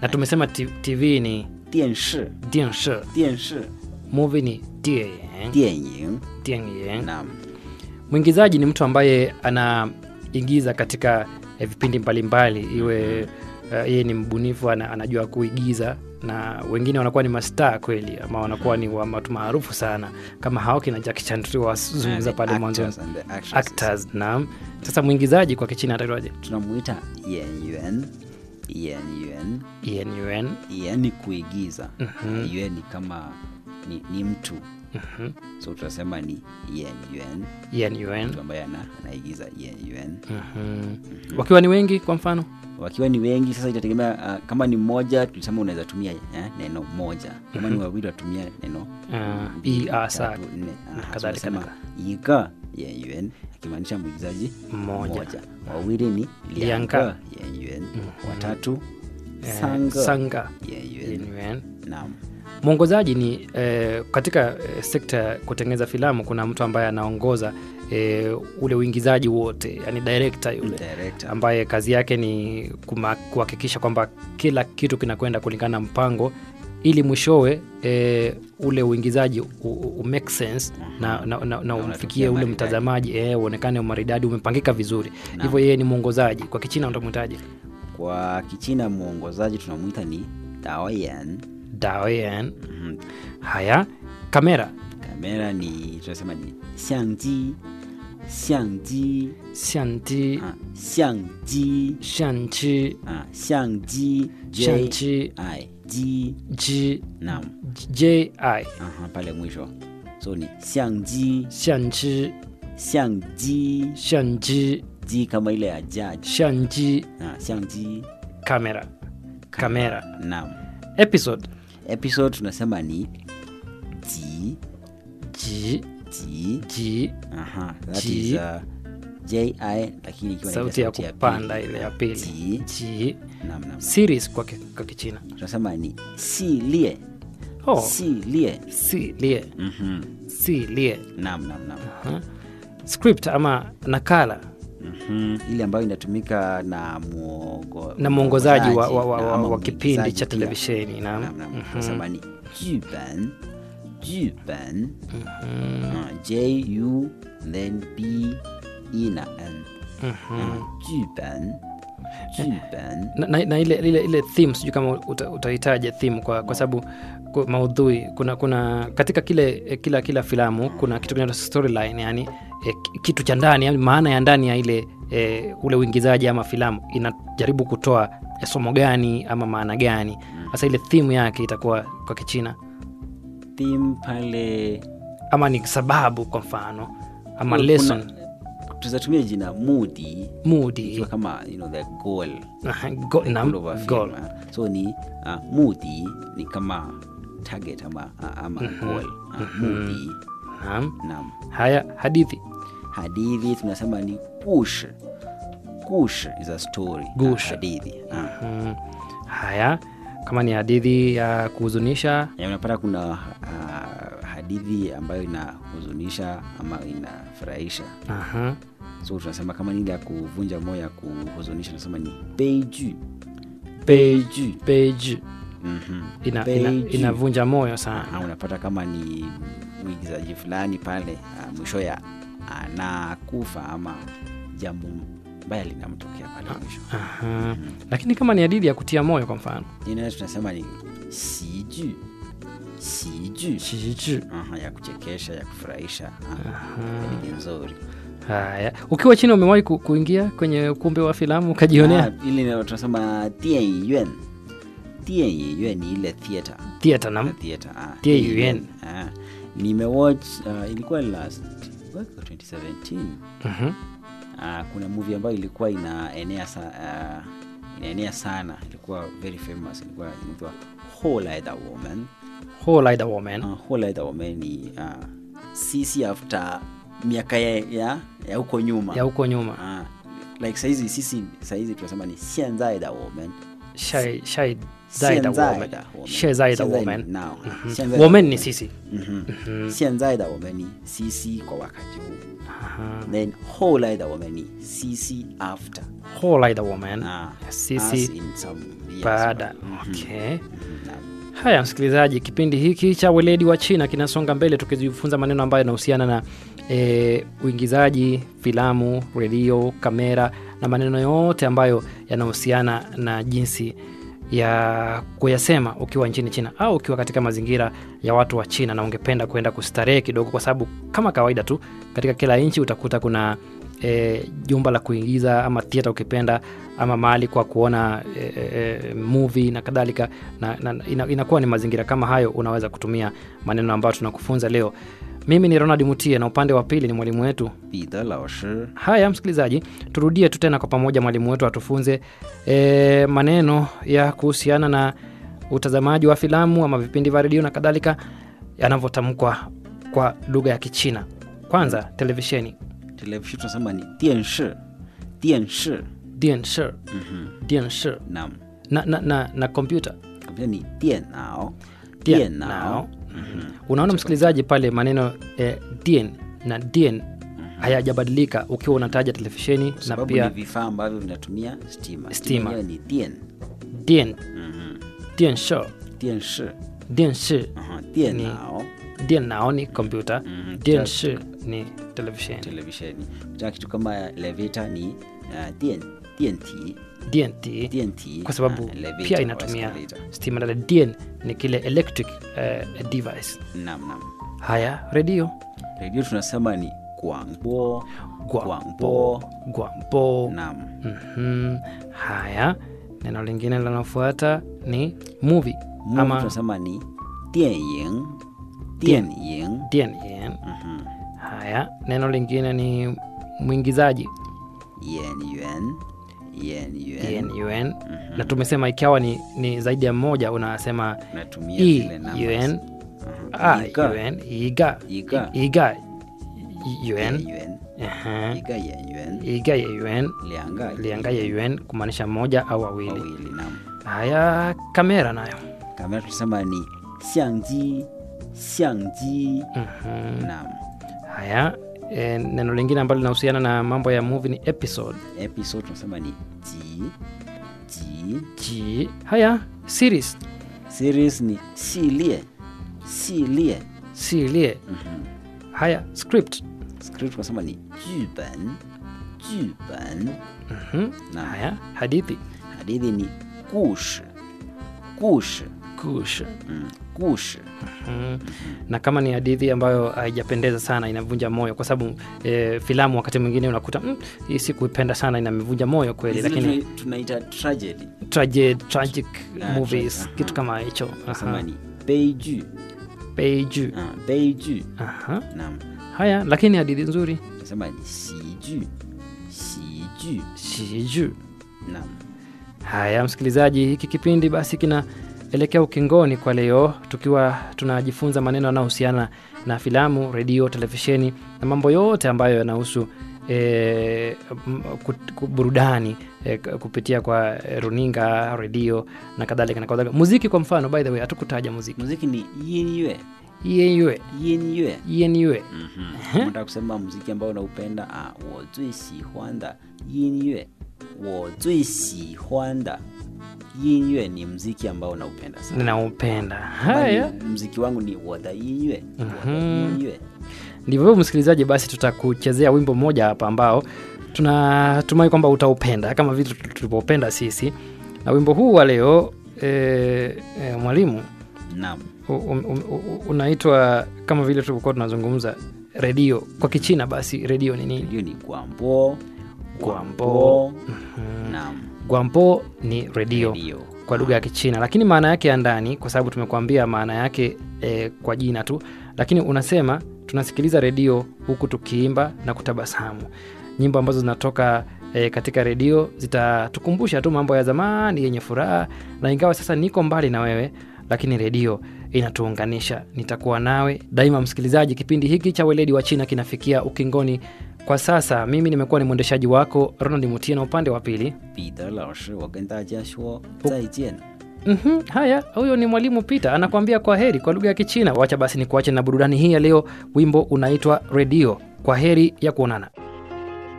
na tumesema ti- tv ni 电视 dianshi 电视 movie ni dian 电影 dian naam mwingizaji ni mtu ambaye anaigiza katika eh, vipindi mbalimbali iwe uh, yeye ni mbunifu ana, anajua kuigiza na wengine wanakuwa ni mastaa kweli ama wanakuwa ni wa- watu maarufu sana kama hao kina Jackie Chan tuliwazungumza And pale the mwanzoni actors and the actresses. actors naam sasa mwingizaji kwa kichina ataitwaje tunamuita 演员演员 Ian Yuan Yan ni kuigiza yuen ni kama ni, ni mtu so tunasema ni yen yuan Ian Yuan mtu ambaye ana, anaigiza yen yuan Mhm. wakiwa ni wengi kwa mfano wakiwa ni wengi sasa itategemea uh, kama ni mmoja tulisema unaweza tumia eh, neno moja kama ni wawili watumia neno Ah, mbili, i, a, sa, tatu, nne na Aha, kadhalika, tunasema iga yen yuan akimaanisha mwigizaji Mmoja. wawili ni Lianga. lianga yen yuan watatu eh, sanga sanga yen Ian yuan Yuan naam mwongozaji ni eh, katika eh, sekta ya kutengeneza filamu kuna mtu ambaye anaongoza eh, ule uingizaji wote yani director yule director ambaye kazi yake ni kuma- kuhakikisha kwamba kila kitu kinakwenda kulingana na mpango ili mwishowe e, ule uingizaji u, u, u make sense na, na, na, na unatokea umfikie ule maridadi. mtazamaji e, uonekane umaridadi umepangika vizuri hivyo yeye ni mwongozaji kwa kichina utamwitaje kwa kichina mwongozaji tunamwita ni daoyan daoyan haya kamera kamera ni tunasema ni xiangji xiangji shanti ah, xiangji shanchi ah, xiangji J shanchi I ji ji naam ji aha pale mwisho so ni xiangji shanchi xiangji shanji ji kama ile ya judge shanji ah, xiangji kamera kamera naam episode episode tunasema ni ji ji ji ji aha that Ji. is uh, ji lakini ikiwa na ile sauti ya pili. kupanda ile ya pili ji ji naam naam series kwa, ki, kwa kichina tunasema ni si lie oh, si lie si lie Mhm. si lie naam naam naam Aha. script ama nakala Mhm. ile ambayo inatumika na muongo, na mwongozaji wa, wa, wa, na wa, ama wa kipindi mwigizaji cha pia. televisheni naam. Naam, naam. Mhm. tunasema ni juban juban Ah, j u then b e na n Ah, juban juban na, na, na ile, ile, ile theme sijui kama uta, utahitaja theme kwa, kwa sababu ku- maudhui kuna kuna katika kile eh, kila kila filamu kuna kitu kinaitwa storyline yani eh, ki- kitu cha ndani yani maana ya ndani ya ile eh, ule uingizaji ama filamu inajaribu kutoa eh, somo gani ama maana gani sasa ile theme yake itakuwa kwa kichina theme pale ama ni sababu kwa mfano ama kuna- lesson tuzatumia jina mudi mudi ikiwa kama you know, the goal Aha, go, naam, goal of a film, goal. ah. so ni uh, mudi ni kama target ama, ama goal uh, mudi Naam. naam haya hadithi hadithi tunasema ni kush kush is a story Gush. Ah, hadithi ah. Mm, haya kama ni hadithi ya kuhuzunisha Ya, unapata kuna uh, hadithi ambayo inahuzunisha ama inafurahisha aha, so tunasema kama ni ile ya kuvunja moyo ya kuhuzunisha tunasema ni beiju peji peji Mhm. ina, ina, Beiju. inavunja moyo Ah, sana unapata kama ni mwigizaji fulani pale uh, mwisho ya anakufa ama jambo mbaya linamtokea pale mwisho aha. lakini kama ni hadithi ya kutia moyo kwa mfano ina tunasema ni siju siju shiji Aha, ya kuchekesha ya kufurahisha Ah, hadithi nzuri haya ukiwa china umewahi ku, kuingia kwenye ukumbi wa filamu ukajionea Ah, ile ndio tunasema 电影院电影院 ni ile theater theater nam theater ah, 电影院 ah. nimewatch uh, ilikuwa last what, 2017 Mhm. uh, kuna movie ambayo ilikuwa inaenea sa, uh, inaenea sana ilikuwa very famous ilikuwa inaitwa Whole Lotta Woman Whole Lotta Woman uh, Whole Lotta Woman ni uh, sisi after miaka ya, ya, ya huko nyuma ya huko nyuma Ah, like saizi sisi saizi tunasema ni 现在的我们 shai shai zaida 现在 woman 的我们 shai zaida 现在 woman now 现在的 woman ni sisi Mhm. 现在的我们 ni sisi kwa wakati huu then 后来的我们你 cc after whole like the woman ah, Sisi us in some years baada back. Mhm. okay Mhm, naam. haya msikilizaji kipindi hiki cha weledi wa china kinasonga mbele tukijifunza maneno ambayo yanahusiana na e, uingizaji filamu redio kamera na maneno yote ambayo yanahusiana na jinsi ya kuyasema ukiwa nchini china au ukiwa katika mazingira ya watu wa china na ungependa kuenda kustarehe kidogo kwa sababu kama kawaida tu katika kila nchi utakuta kuna e, jumba la kuingiza ama theatre ukipenda ama mahali kwa kuona e, e, movie na kadhalika na, na ina, inakuwa ni mazingira kama hayo unaweza kutumia maneno ambayo tunakufunza leo mimi ni ronald mutie na upande wa pili ni mwalimu wetu 彼得老师 haya msikilizaji turudie tu tena kwa pamoja mwalimu wetu atufunze e, maneno ya kuhusiana na utazamaji wa filamu ama vipindi vya redio na kadhalika yanavyotamkwa kwa lugha ya kichina kwanza televisheni television tunasema ni 电视电视 dienshi Mhm. dienshi naam na, na, na, na kompyuta kabisa ni 电脑 Dien nao. unaona msikilizaji pale maneno eh, dien na dien hayajabadilika ukiwa unataja televisheni na sababu pia ni vifaa ambavyo vinatumia stima Stima. yenyewe ni 电 dien Mhm. dienshi 电视 dienshi Aha, 电脑 dien nao ni kompyuta Mhm. dienshi ni televisheni televisheni ta kitu kama elevator ni uh, 电电梯 dnt 电梯 kwa sababu uh, elevator pia or inatumia escalator. stima dada dien ni kile electric uh, device naam naam haya redio redio tunasema ni 广播 gwambo gwambo naam Mhm. haya neno lingine linalofuata ni movie Movie ama tunasema ni 电影电影 DNN. Mhm. haya neno lingine ni mwingizaji 演员演员 DNUN. na tumesema ikiwa ni, ni zaidi ya mmoja unasema natumia E, zile numbers. UN, Aha. A, Iga. UN, iga Iga. iga UN, 演员 Aha. 一个演员 iga ya UN 两个 lianga ya UN kumaanisha mmoja au wawili wawili naam haya kamera nayo kamera tunasema ni 相机相机 Mhm. naam haya e, neno lingine ambalo linahusiana na mambo ya movie ni episode episode tunasema ni ji ji ji haya series series ni 系列系列 silie Mhm. haya script script tunasema ni 剧本剧本 Mhm. Naam. haya hadithi hadithi ni 故事故事 kush mm. 故事 Mhm. na kama ni hadithi ambayo haijapendeza sana inavunja moyo kwa sababu e, filamu wakati mwingine unakuta mm, hii sikuipenda sana inamevunja moyo kweli Zile lakini tuna- tunaita tragedy tragic, tragic Ah, movies tra- aha. kitu kama hicho tunasema Aha. ni 悲剧 Beiju. ah, 悲剧 Aha. naam haya lakini hadithi nzuri tunasema ni 喜剧喜剧 shiju naam haya msikilizaji hiki kipindi basi kinaelekea ukingoni kwa leo tukiwa tunajifunza maneno yanayohusiana na filamu redio televisheni na mambo yote ambayo yanahusu e, burudani e, kupitia kwa eh, runinga redio na kadhalika na kadhalika muziki kwa mfano by the way hatukutaja muziki muziki ni 音乐 ienue 音乐 ienue nataka kusema muziki ambao unaupenda ah, 我最喜欢的音乐我最喜欢的音乐 ni mziki ambao unaupenda sana ninaupenda Kama haya ni mziki wangu ni 我的音乐我的音乐 ndivyo hivyo msikilizaji basi tutakuchezea wimbo mmoja hapa ambao tunatumai kwamba utaupenda kama vile tulivyopenda sisi na wimbo huu wa leo e, e, mwalimu naam u- um- um- u- unaitwa kama vile tulivyokuwa tunazungumza redio kwa kichina basi redio ni nini hiyo ni 广播 Guambo. naam gwampo ni redio redio kwa lugha ya kichina lakini maana yake ya ndani kwa sababu tumekuambia maana yake e, kwa jina tu lakini unasema tunasikiliza redio huku tukiimba na kutabasamu nyimbo ambazo zinatoka e, katika redio zitatukumbusha tu mambo ya zamani yenye furaha na ingawa sasa niko mbali na wewe lakini redio inatuunganisha nitakuwa nawe daima msikilizaji kipindi hiki cha weledi wa china kinafikia ukingoni kwa sasa mimi nimekuwa ni mwendeshaji wako ronald mutie na upande wa pili 彼得老师我跟大家说再见 Mhm, haya huyo ni mwalimu Peter anakuambia kwa heri kwa lugha ya Kichina. Wacha basi ni kuache na burudani hii ya leo. Wimbo unaitwa Redio. kwa heri ya kuonana